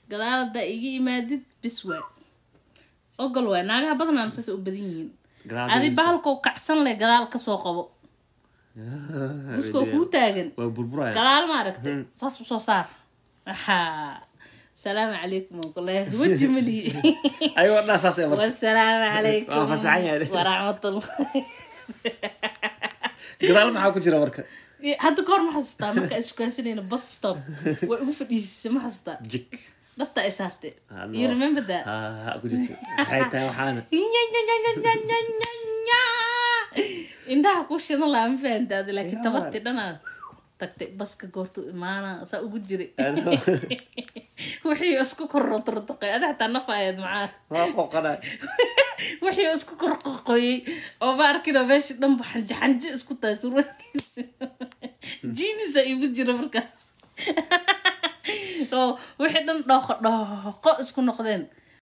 gadaal haddaa iga imaadid bis waay ogol waay naagaha badanaan saas u badan yihiin Gadaal adi dhigaysa. bahalkoo kacsan leh gadaal kasoo qabo muskoo kuu taagan waa burburaya gadaal ma aragtay saas usoo saar Ahaa. salaamu calaykum oo kule weji malihi ayagoo dhan saas ee marka wasalaamu calaykum Waa fasaxan yahay. waraxmatullah gadaal maxaa ku jira marka hadda kahor ma xasuustaa markaa issukaansanayna bus stop way ugu fadhiisisay ma xasuustaa jik dhabta ay saartay Ah, no. you remember that ha ha ku jirta maxay tahay waxaana indhaha ku shidan laa ma fahantaada laakiin Yeah. tabarti dhanaad tagtay baska goortu imaana saa ugu jiray Ano? wixii isku korrotortoqay ada xataa nafaayad macaa waa qoqana wixii isku korqoqoyey oo ma arkino meesha dhanba xanjo xanjo isku tahay surwaalkiisa jiinisa igu jira markaas oo wixii dhan dhooqo dhooqo isku noqdeen